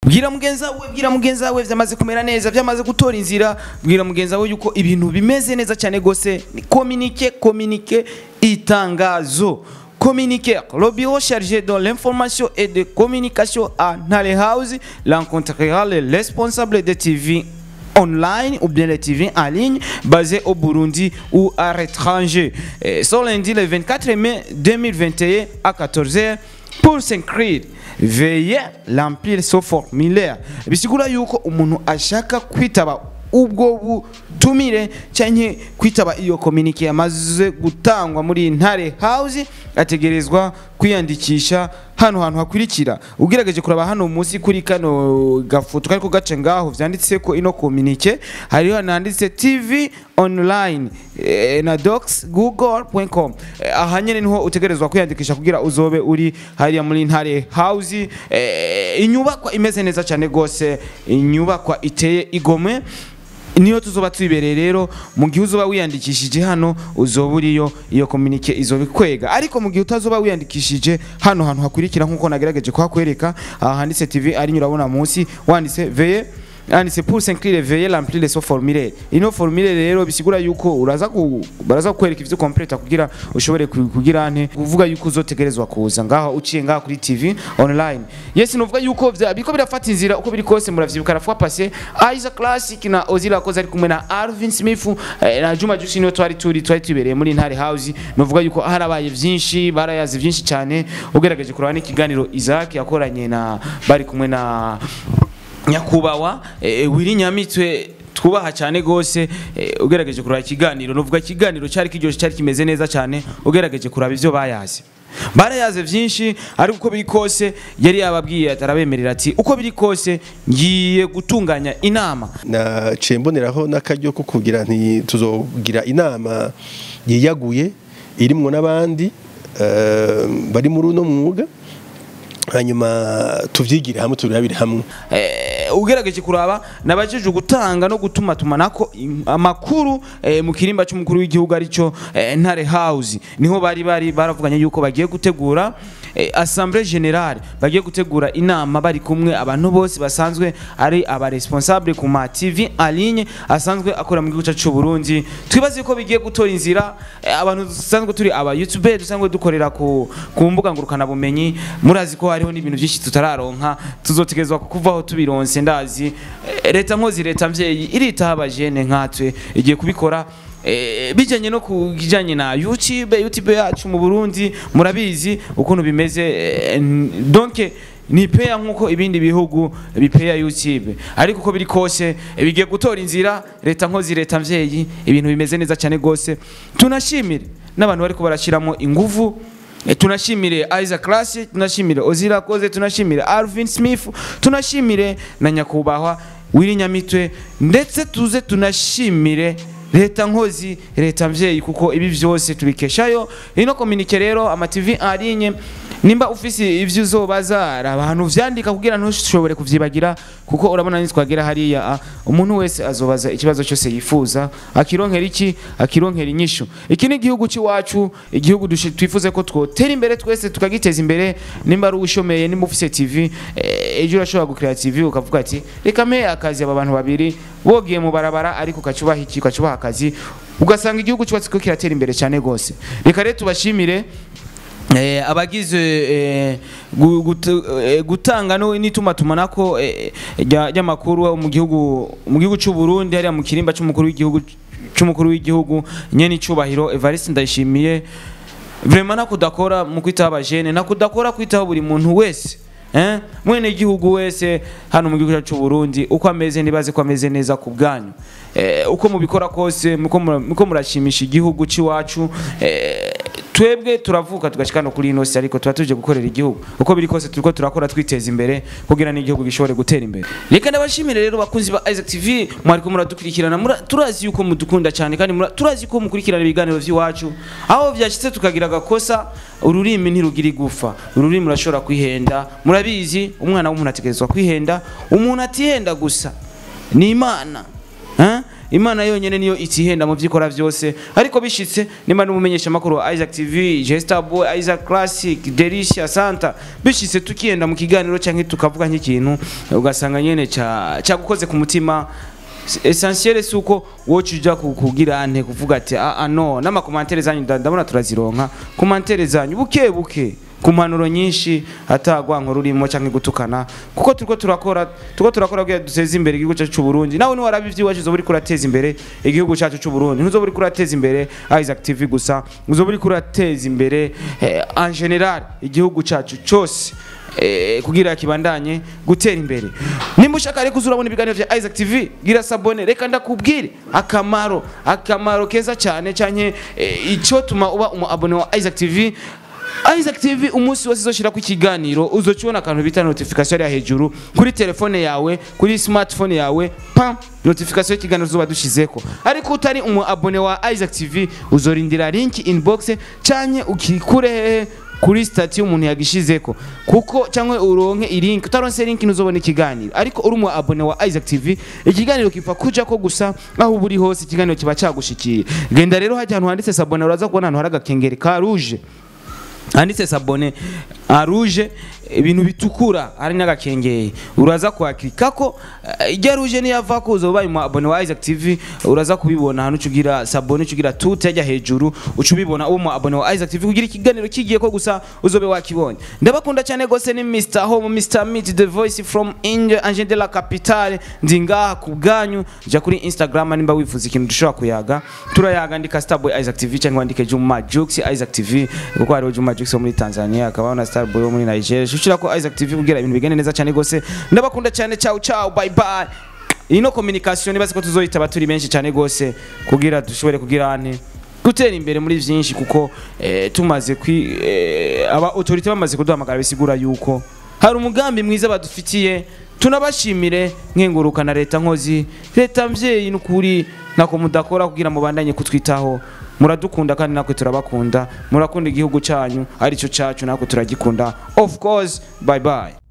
bwira mugenzi wawe bwira mugenzi wawe byamaze kumera neza byamaze gutora inzira bwira mugenzi wawe yuko ibintu bimeze neza cyane gose ni communiquer communiquer itangazo Communiquer. Le bureau chargé de l'information et de communication à Nale House rencontrera les responsables de TV online ou bien les TV en ligne basés au Burundi ou à l'étranger. Et Ce lundi le 24 mai 2021 à 14h pour s'inscrire. Veuillez remplir ce formulaire. Bisigura yuko umuntu ashaka kwitaba ubwo butumire cyangwa kwitaba iyo kominike yamaze gutangwa muri ntare house ategerezwa kwiyandikisha hano hantu hakurikira ugerageje kuraba hano munsi kuri kano gafoto kariko gace ngaho vyanditse ko ino kominike hariho handitse tv online eh, na docs google.com eh, aha nyene niho utegerezwa kwiyandikisha kugira uzobe uri hariya muri ntare house eh, inyubakwa imeze neza cyane gose inyubakwa iteye igomwe niyo tuzoba twibereye rero mu gihe uzoba wiyandikishije hano uzoba uriyo iyo kominike izoba ikwega ariko mu gihe utazoba wiyandikishije hano hantu hakurikira nk'uko nagerageje kuhakwereka aha handitse tv ari urabona munsi wanditse veye yanditse pour s'inscrire veuillez remplir ce formulaire ino formulaire rero bisigura yuko uraza ku baraza kukwereka ivyo complete kugira ushobore ku- kugira ante kuvuga yuko uzotegerezwa kuza ngaho uciye ngaho kuri TV online yes novuga yuko vya biko birafata inzira uko biri kose muravyibuka rafwa passé Isaac Classic na Ozila Koza ari kumwe na Alvin Smith eh, na Juma Juice niyo twari turi twari tubereye muri Ntare House novuga yuko harabaye vyinshi barayazi vyinshi cyane ugerageje kuraba n'ikiganiro Isaac yakoranye na bari kumwe na nyakubahwa eh, wiri nyamitwe twubaha cyane gose eh, ugerageje kuraba ikiganiro novuga ikiganiro cyari kiryoshye cyari kimeze neza cyane ugerageje kuraba ivyo bayazi barayaze vyinshi ariko uko biri kose yari yababwiye atarabemerera ati uko biri kose ngiye gutunganya inama naciye mboneraho n'akaryo ko kugira nti tuzogira inama yiyaguye irimwo n'abandi eh, bari muri uno mwuga hanyuma tuvyigire hamwe turabire hamwe eh, ugerageje kuraba nabajije gutanga no gutuma tumanako im- amakuru eh, mu kirimba cy'umukuru w'igihugu arico eh, Ntare House niho bari bari baravuganye yuko bagiye gutegura eh, Assemblée Générale bagiye gutegura inama bari kumwe abantu bose basanzwe ari aba responsable ku ma TV en ligne asanzwe akora mu gihugu cyacu cy'u Burundi twibaze ko bigiye gutora inzira eh, abantu dusanzwe turi aba YouTube dusanzwe dukorera ku ku mbuga ngurukana bumenyi murazi ko hariho n'ibintu byinshi tutararonka tuzotegerezwa kuvaho tubironse ndazi Eh, leta nkozi leta mvyeyi iritaho abajene nkatwe igiye kubikora Eh, bijanye no kujanye na YouTube YouTube yacu mu Burundi murabizi ukuntu bimeze eh, n- donc ni peya nkuko ibindi bihugu bipeya YouTube ariko uko biri kose eh, bigiye gutora inzira leta nkozi leta mvyeyi ibintu bimeze neza cyane gose tunashimire n'abantu bariko barashiramo inguvu E, tunashimire Isaac Classic tunashimire Ozira Koze tunashimire Alvin Smith tunashimire na nyakubahwa Willy Nyamitwe ndetse tuze tunashimire leta nkozi leta mvyeyi kuko ibi vyose tubikeshayo ino communique rero ama TV en ligne nimba ufise ivyo uzobaza hari abantu vyandika kugira ntushobore kuvyibagira kuko urabona nitwagera hariya ah, umuntu wese azobaza ikibazo cyose yifuza akironkera iki akironkera inyishu iki ni igihugu cy'iwacu igihugu dushi- twifuze ko twotera imbere twese tukagiteza imbere nimba ari ushomeye nimba ufise TV eh, ejo urashobora gukrea TV ukavuga ati reka mpe akazi aba bantu babiri bogiye mu barabara ariko ukacubaha iki ukacubaha akazi ugasanga igihugu cyubatse ko kiratera imbere cyane gose reka rero tubashimire Eh, abagize eh, gu- gutu- eh, gutanga no n'itumatumanako eh, rya- ry'amakuru mu gihugu mu gihugu cy'u Burundi hariya mu kirimba cy'umukuru w'igihugu cy'umukuru w'igihugu nyene icubahiro Evariste Ndayishimiye vraiment nakudakora mu kwitaho abajene nakudakora kwitaho buri muntu wese eh mwene igihugu wese hano mu gihugu cyacu cy'u Burundi uko ameze nibaze ko ameze neza ku bwanyu eh, uko mubikora kose muko mura- muko murashimisha igihugu cy'iwacu eh, twebwe turavuka tugashika no kuri ino si ariko tuba tuje gukorera igihugu uko biri kose turiko turakora twiteza imbere kugira n'igihugu gishobore gutera imbere reka ndabashimire rero bakunzi ba Isaac TV mwariko muradukurikirana mura, turazi yuko mudukunda cyane kandi mura, turazi ko mukurikirana ibiganiro vy'iwacu aho vyashitse tukagira agakosa ururimi ntirugira igufa ururimi rurashobora kwihenda murabizi umwana w'umuntu ategerezwa kwihenda umuntu atihenda gusa ni imana Hein? imana yonyene niyo itihenda mu vyikora vyose ariko bishitse nimba n'umumenyesha makuru wa Isaac TV Jester Boy Isaac Classic Delicia Santa bishitse tukiyenda mu kiganiro canke tukavuga nk'ikintu ugasanga nyene ca cagukoze ku mutima essentiel suko wocu uja ku- kugira ante kuvuga ati ah ah, no n'amakomantere zanyu nda- ndabona turazironka komantere zanyu buke buke ku mpanuro nyinshi atagwanko rurimo canke gutukana kuko turiko turakora turiko turakora kugira duteze imbere igihugu cyacu c'u Burundi nawe niwaraba ivy'iwacu uzoba uriko urateza imbere igihugu cyacu c'u Burundi ntuzoba uriko urateza imbere Isaac TV gusa uzoba uriko urateza imbere eh, en general igihugu cyacu cose eh, kugira kibandanye gutera imbere nimba ushaka rero kuza urabona ibiganiro vya Isaac TV gira sabone reka ndakubwire akamaro akamaro keza cyane cyane eh, ico tuma uba umu abone wa Isaac TV Isaac TV umunsi wose uzoshira ku kiganiro uzocibona akantu bita notification ya hejuru kuri telefone yawe kuri smartphone yawe pam notification y'ikiganiro zuba dushizeko ariko utari umu abone wa Isaac TV uzorindira link inbox canke ukikure hehe kuri stati y'umuntu yagishizeko kuko cyangwa uronke ilink utaronse link ntuzobona ikiganiro ariko uri umu abone wa Isaac TV ikiganiro kipfa kuja ko gusa aho uba uri hose ikiganiro kiba cagushikiye genda rero hajya ahantu handitse sabone uraza kubona ahantu hari agakengeri ka rouge handitse sabone aruje ibintu bitukura hari n'agakengeri uraza kuhaklikako eh, ijya ruje niyava ko uzoba ubaye umu abone wa Isaac TV uraza kubibona ahantu ucugira sabone ucugira tute ajya hejuru uca ubibona uwo mu abone wa Isaac TV kugira ikiganiro kigiye ko gusa uzobe wakibonye ndabakunda cyane gose ni Mr Home Mr Meet the voice from Inge Angel de la Capitale ndi ngaha ku bwanyu jya kuri Instagram nimba wifuza ikintu dushobora kuyaga turayaga andika Starboy Isaac TV cyangwa wandike Juma Jux Isaac TV kuko hariho Juma Jux wo muri Tanzania akabaho na Starboy wo muri Nigeria shushira ko Isaac TV kugira ibintu bigende neza cyane gose ndabakunda cyane ciao ciao bye bye ino communication nibaze ko tuzoyitaba turi benshi cyane gose kugira dushobore kugira ane gutera imbere muri vyinshi kuko eh, tumaze kwi eh, aba autorité bamaze kuduhamagara bisigura yuko hari umugambi mwiza badufitiye tunabashimire nkenguruka na leta nkozi leta mvyeyi n'ukuri nako mudakora kugira mubandanye kutwitaho muradukunda kandi natwe turabakunda murakunda igihugu cyanyu arico cacu natwe turagikunda of course bye bye